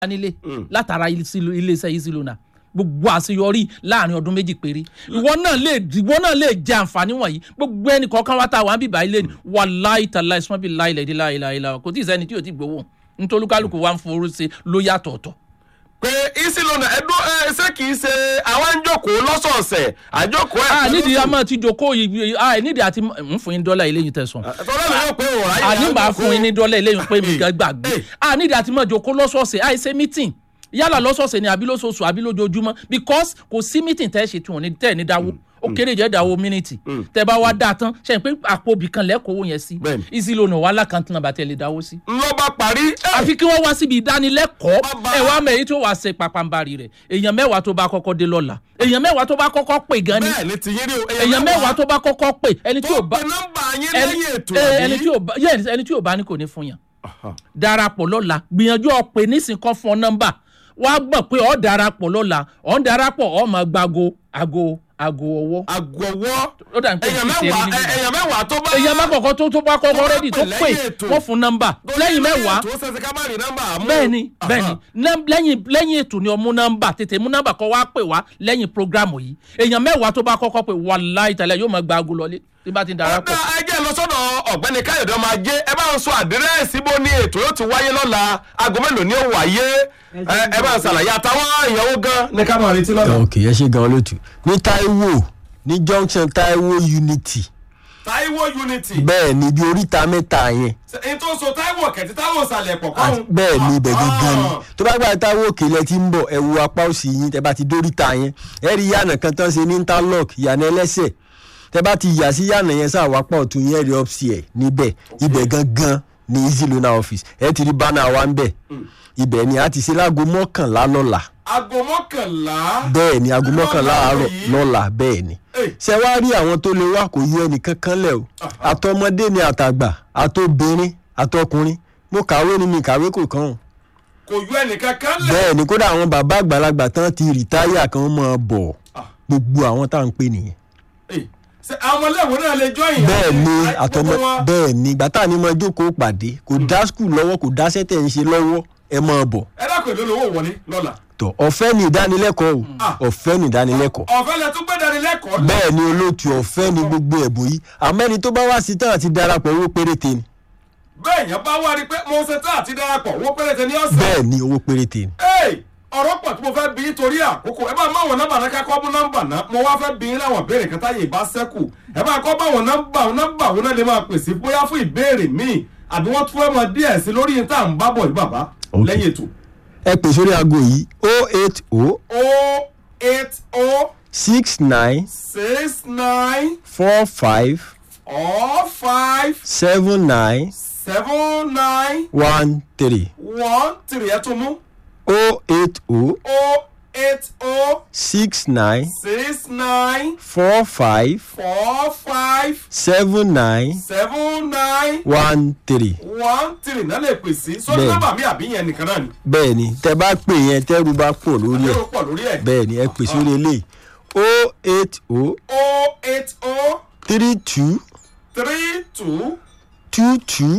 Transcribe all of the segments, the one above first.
nílé látara iléeṣẹ́ easy loan gbogbo àṣeyọrí láàrin ọdún méjì péré ìwọ náà lè ìwọ náà lè jẹ àǹfààní wọ̀nyí gbogbo ẹnì kọ̀ọ̀kan wá tá a wà ń bíbá ilé ni wàláì tàlà ìsúnmọ́ bíi láìlẹ̀ dí láìláì láì kò tí ì sẹ́ni tí yóò ti gbowó nítorí kálukú wa ń forú sí ló yàtọ̀ ọ̀tọ̀ pé easy loan ẹdún ẹ ṣé kì í ṣe àwọn ń jókòó lọ́sọ̀ọ̀sẹ̀ àjókòó ẹ̀ a nídìí a máa ti jókòó yìí a nídìí àti ń fún yín dọ́là eléyìí tẹ̀sán tọ́lá mi yóò pé òun ráyè àní màá fún yín ní dọ́là eléyìí pé mi gbàgbé a nídìí àti máa jókòó lọ́sọ̀ọ̀sẹ̀ àìṣe meeting yálà lọ́sọ̀ọ̀sẹ̀ ni àbí lóṣooṣù àbí lójoojúmọ́ because kò sí meeting tẹ́ ẹ ṣe tí wọ́n ní tẹ́ ẹ ní dáwó ó kéré jẹ́ dáwó mínítì tẹ́ bá wá dá tán ṣe pé àpò ibì kan lẹ́kọ̀ọ́ yẹn sí Bẹ́ẹ̀ni. easy loan wà lákàntún náà bá tẹ́ lè dáwó sí. ló bá parí ẹ̀, àfi kí wọ́n wá síbi ìdánilẹ́kọ̀ọ́ Bàbá. ẹ wá mẹ́yìn tó wàá ṣe pàpàǹbarì rẹ̀ èèyàn mẹ́wàá tó bá kọ́kọ́ dé lọ́la èèyàn mẹ́wàá tó bá kọ́kọ́ pè gan ni bẹ́ẹ̀ ni tiyín rí o èèyàn mẹ́wàá tó bá kọ́kọ́ pè ẹni tí tó ò bá pe nọ́mbà yín ẹni lẹ́yìn ètò ẹ, àbí? ẹni tí ò bá yes, ẹni tí ò bá ní kò ní fún yàn darapọ̀ lọ́la gbìyànjú ọ̀pẹ nísìn kan fún ọ nọ́mbà wàá gbọ́ pé ọ̀ darapọ̀ lọ́la ọ̀ ń darapọ̀ ọ̀ máa gbago ago ago ọwọ́ àgọ̀wọ́ ó dà ní pé èèyàn kìí ṣe mẹ́wàá rí nínú. ẹ- èèyàn mẹ́wàá tó bá èèyàn má kọ̀kọ́ tó tó bá kọ́kọ́ tó bá rẹ́dì tó pè pè lẹ́yìn ètò. wọ́n fún nọ́mbà tó lẹ́yìn mẹ́wàá tó ṣẹ̀ṣẹ̀ ká má rí nọ́mbà àmú bẹ́ẹ̀ni bẹ́ẹ̀ni Nọ́m- lẹ́yìn lẹ́yìn ètò ni ọmú nọ́mbà tètè mú nọ́mbà kọ́ wá pè wá lẹ́yìn programu yìí èèyàn mẹ́wàá tó bá kọ́kọ́ pè wàláì tàlẹ́ yóò máa gba aago lọlé tí bá ti ń darapọ̀. ọ̀dà ẹjẹ́ lọ sọ́dọ̀ ọ̀gbẹ́ni káyọ̀dé ọmọ ajé ẹ bá ń sọ àdírẹ́sì bó ní ètò yóò ti wáyé lọ́la aago mélòó ni ó wáyé ẹ ẹ bá ń ṣàlàyé àtàwọn ìyàwó gan ní ká máa retí lọ́la. ok ẹ ṣe gan olóòtú ní taiwo ní junction taiwo unity Táíwò unity bẹ́ẹ̀ ni ibi oríta mẹ́ta yẹn n tó so Táíwò kẹ̀tí Táíwò sàlẹ̀ pọ̀ àti kọ́hún. bẹ́ẹ̀ ni ibẹ̀ gangan ni Ah. tó bá gbà taiwo òkè lẹ ti ń bọ̀ ẹ wo apá òsì yín tẹ bá ti dóríta yẹn ẹ rí yànà kan tán ṣe ní interlock yànà ẹlẹ́sẹ̀ tẹ bá ti yà sí yànà yẹn sáà wápá ọ̀tún yẹn rí upstairs níbẹ̀ ibẹ̀ gangan ni easy loan office ẹ ti rí bánà wa ń bẹ̀ ibẹ̀ ni a ti ṣe láago mọ́kànlá lọ́la aago mọ́kànlá. bẹ́ẹ̀ ni aago mọ́kànlá àárọ̀ yìí. lọ́la bẹ́ẹ̀ ni Hey. ṣe wá rí àwọn tó lè wá kò yọ ẹnìkan kan lẹ̀ o àtọmọdé ni àtàgbà àtobìnrin àtọkùnrin mo kàwé ni mi kàwé kò kàn án kò yọ ẹnìkan kan lẹ̀. bẹ́ẹ̀ ni kódà àwọn bàbá àgbàlagbà tán ti rìtáyà kan mọ́ ọ bọ̀ Ah. gbogbo àwọn tá à ń pè nìyẹn Hey, ṣé àwọn ọmọléèwé náà lè jọ ìyá. bẹ́ẹ̀ ni àtọmọ bẹ́ẹ̀ ni gbàtà ni mo jókòó pàdé kò dá skul lọ́wọ́ kò dá sẹ́tẹ̀ ń ṣe lọ́wọ́ ẹ mọ́ ọ bọ̀ ẹ dákun èlò lówó wọlé lọ́la. tọ̀ ọ̀fẹ́ ni ìdánilẹ́kọ̀ọ́ Ah. o ọ̀fẹ́ ni ìdánilẹ́kọ̀ọ́ ọ̀fẹ́ lẹ tún gbé dání lẹ́kọ̀ọ́. bẹ́ẹ̀ ni olóòtú ọ̀fẹ́ ni gbogbo ẹ̀bùn yìí àmọ́ ẹni tó bá wá sí tán àti darapọ̀ owó péréte ni bẹ́ẹ̀ yẹn bá wá rí i pé mo ṣe tá àti darapọ̀ wọ́n péréte ní ọ̀sẹ̀. bẹ́ẹ̀ ni owó péréte ni. Hey, ọ̀rọ̀ pọ̀ tí mo fẹ́ bí torí àkókò ẹ bá má wọn nọ́mbà náà kákọ́ mú nọ́mbà náà mo wá fẹ́ bí yín láwọn ìbéèrè kan táyé ìbá sẹ́kù ẹ bá kọ́ bá wọn nọ́mbà wọn nọ́mbà wọn náà lè máa pèsè bóyá fún ìbéèrè míì àbí wọ́n tún fẹ́ mọ díẹ̀ sí lórí yín tá à ń bá bọ̀ yìí bàbá Ok. lẹ́yìn ètò. ẹ pè sórí aago yìí o eight o o eight o six nine six nine four five four five seven nine seven nine one three one three ẹ tún mú o eight o o eight o six nine six nine four five four five seven nine seven nine one three one three náà lè pè sí sórí Bẹ́ẹ̀ni. nọ́mbà mi àbí yẹn nìkan náà ni bẹ́ẹ̀ ni tẹ bá pè yẹn tẹ́rù bá pọ̀ lórí ẹ̀ yóò pọ̀ lórí ẹ̀ bẹ́ẹ̀ ni ẹ pè sórí eléyìí o eight o o eight o three two three two two two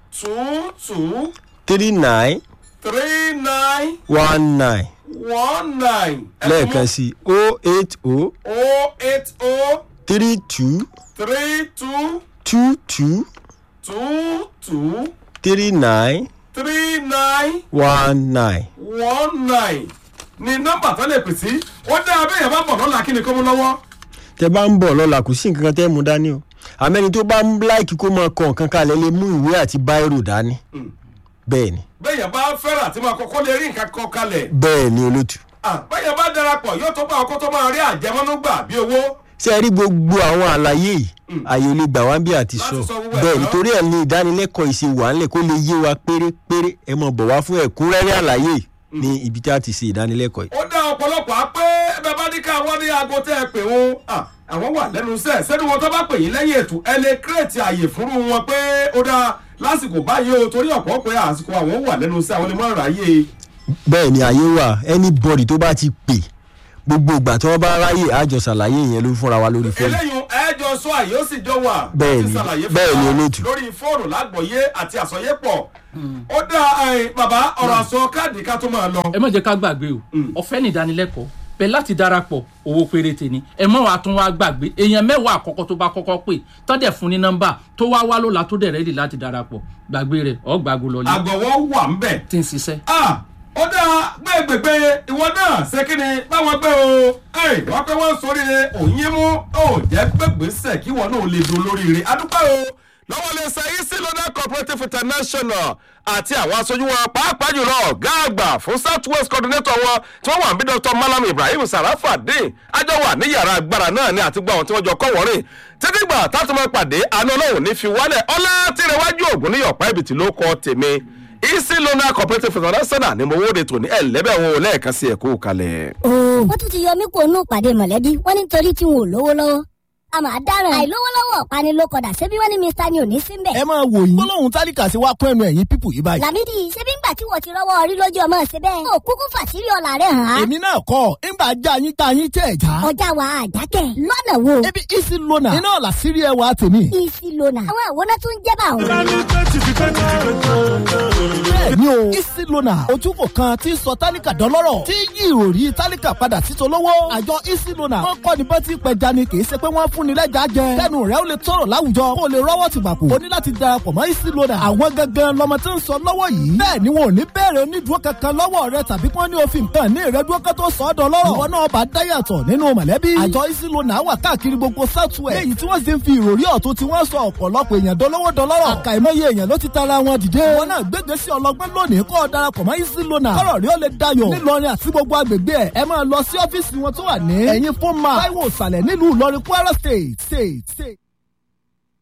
two two three nine three nine one nine one nine ẹ tún mú lẹ́ẹ̀kan sí o eight o o eight o three two three two two two two two three nine three nine one nine. one nine ni nọ́mbà tó lè pè sí ó dá abẹ́yẹ̀ bá bọ̀ lọ́la kí ni kó mú lọ́wọ́. tẹ bá ń bọ̀ lọ́la kò sí nǹkan kan tẹ́ mú dání o àmẹ́ni tó bá ń láìkí kó máa kọ nǹkan kalẹ̀ lè mú ìwé àti báírò dání bẹ́ẹ̀ ni bẹ́yẹ̀ bá fẹ́ràn àti máa kọ́kọ́ lè rí nǹkan kọ kalẹ̀ bẹ́ẹ̀ ni olótù Ah, bẹ́yẹ̀ bá darapọ̀ yóò tó bá ọkọ́ tó máa rí àjẹmọ́nú gbà bí owó. ṣé ẹ rí gbogbo àwọn àlàyé yìí àyè olè gbà wá bí àti Láti sọ sọ gbogbo ẹ̀ bẹ́ẹ̀ tán. nítorí ẹ̀ ní ìdánilẹ́kọ̀ọ́ ìṣe wà ńlẹ̀ kó lè yé wa pérépéré ẹ mọ̀ bọ̀ wá fún ẹ̀kúnrẹ́rẹ́ àlàyé yìí ní ibi tí a ti ṣe ìdánilẹ́kọ̀ọ́ yìí. ó dá ọ̀pọ̀lọpọ̀ á pé bẹ́ẹ̀ bá ní ká wọ́n ní aago tẹ́ ẹ pè wọn Ah, àwọn wà lẹ́nu iṣẹ́ sẹ́ni wọn tó bá pè yín lẹ́yìn ètò ẹ lè kírètì àyè fúnrú wọn pé ó dá lásìkò báyìí o torí ọ̀pọ̀ pé àsìkò àwọn wà lẹ́nu iṣẹ́ àwọn lè má ráyè. bẹ́ẹ̀ ni àyè wà anybody tó bá ti pè gbogbo ìgbà tí wọ́n bá ráyè àjọ ṣàlàyé yẹn ló fúnra wa lórí fóònù. eléyìí ẹjọ sọ àyè ó sì jọ wà Bẹ́ẹ̀ láti ni, ṣàlàyé fún bẹ́ẹ̀ ni wa olóòtú. lórí fóònù lágbọ̀yé àti àsọyépọ̀ ó dá ẹ, bàbá ọ̀rọ̀ àsọ káàdì ká tó máa lọ. ẹ má jẹ́ ká gbàgbé o ọ̀fẹ́ ní ìdánilẹ́kọ̀ọ́ bẹ́ẹ̀ láti darapọ̀ owó péréte ni ẹ mọ̀ wá tún wá gbàgbé èèyàn mẹ́wàá àkọ́kọ́ tó bá kọ́kọ́ pè tọ́dẹ̀ fún ní nọ́mbà tó wá wá lọ́la tó dẹ̀ rẹ́dì láti darapọ̀ gbàgbé rẹ̀ ọ̀ gbàgbó lọ ní àgbọ̀wọ́ wà ń bẹ̀. tí ń ṣiṣẹ́. Ah, ó dá gbẹgbẹgbẹ ìwọ náà ṣe kí ni báwọn gbé o ẹ wọn pé wọn sóríire òyìn mú ó jẹ gbẹgbẹsẹ kí wọn náà lè do lóríire adúpẹ́ o lọ́wọ́ lè ṣe easy loader cooperative international àti àwọn aṣojú wọn pàápàá jùlọ ọ̀gá àgbà fún south west coordinator wọn tí wọ́n wà ń bí dr malam ibrahim sarafadin àjọ wà ní yàrá agbára náà ni àti gbọ́ àwọn tí wọ́n jọ kọ́ wọ́rìn títí gbà táti máa pàdé àánú ọlọ́run ní fi wálẹ̀ ọlá tìrẹwájú ògùn ní yọ̀pá ibìtì ló kọ́ tèmi easy loader cooperative international ni mo wóde tòní ẹ̀ lẹ́bẹ̀ wọn ò lẹ́ẹ̀kan sí ẹ̀kọ́ kalẹ̀. wọ́n tún ti yọ mí kó nù pàdé mọ̀lẹ́bí wọ́n ní nítorí tí wọn ò lówó lọ́wọ́ a máa dáràn àìlówó lọ́wọ́ ọ̀pani ló kọ̀dà ṣebí wọ́n ní mr ni ò ní sí mbẹ̀. ẹ máa wò yín gbólóhùn tálíkà sí wa kún ẹnu ẹ̀yìn pípù yìí báyìí. làmídì ṣebí ńgbà tí wọ́n ti rọ́wọ́ orí lójú ọmọ ṣe bẹ́ẹ̀. ó kúkú fàṣírí ọ̀la rẹ̀ hàn án. èmi náà kọ́ ńgbà já yín tá yín tẹ̀ já. ọjà wa àjákẹ́ lọ́nà wo. ebi isi lona iná ọ̀la sírí ẹ wa tèmi. isi lona àwọn àwòrán tó ń jẹ́ bá òun. bẹ́ẹ̀ni o isi lona ojúkò kan tí ń sọ tálíkà dọ́lọ́rọ̀ tí yí ìròrí tálíkà padà sí tolówó. àjọ isi lona wọn kọ́ ni bọ́tí pẹja ni kì í ṣe pé wọ́n fún ni lẹ́jà jẹ. kẹ́nu rẹ̀ ó lè tọrọ láwùjọ kó o lè rọ́wọ́ ti bàkú. o ní láti darapọ̀ mọ́ isi lona. àwọn gangan lọmọ tí ń sọ lọ́wọ́ yìí. bẹ́ẹ̀ ni wọn ò ní bẹ̀rẹ̀ onídùúró kankan lọ́wọ́ rẹ tàbí kí wọ́n ní òfin nǹkan ní ìrẹ́dúró kan tó sọ ọ́ dọ́lọ́rọ̀. ìwọ náà bá dáyàtọ̀ nínú mọ̀lẹ́bí. àjọ isi lona wà káàkiri gbogbo southwest. léyìí tí wọ́n sì ń fi ìròrí ọ̀tún tí wọ́n sọ ọ̀pọ̀lọpọ̀ èèyàn dolówó dọlọ́rọ̀. àkàìmọye èèyàn ló ti tara wọn dìde. wọn náà gbégbé sí ọlọgbọ́n lónìí kó o darapọ̀ mọ́ isi lona. kọ́rọ̀ rí ó lè dayọ̀. nílọrin àti gbogbo agbègbè ẹ̀ ẹ máa lọ sí ọ́fíìsì wọn tó wà ní. ẹ̀yin fún ma. táíwò ìsàlẹ̀ nílùú ìlọrin kwara state state state.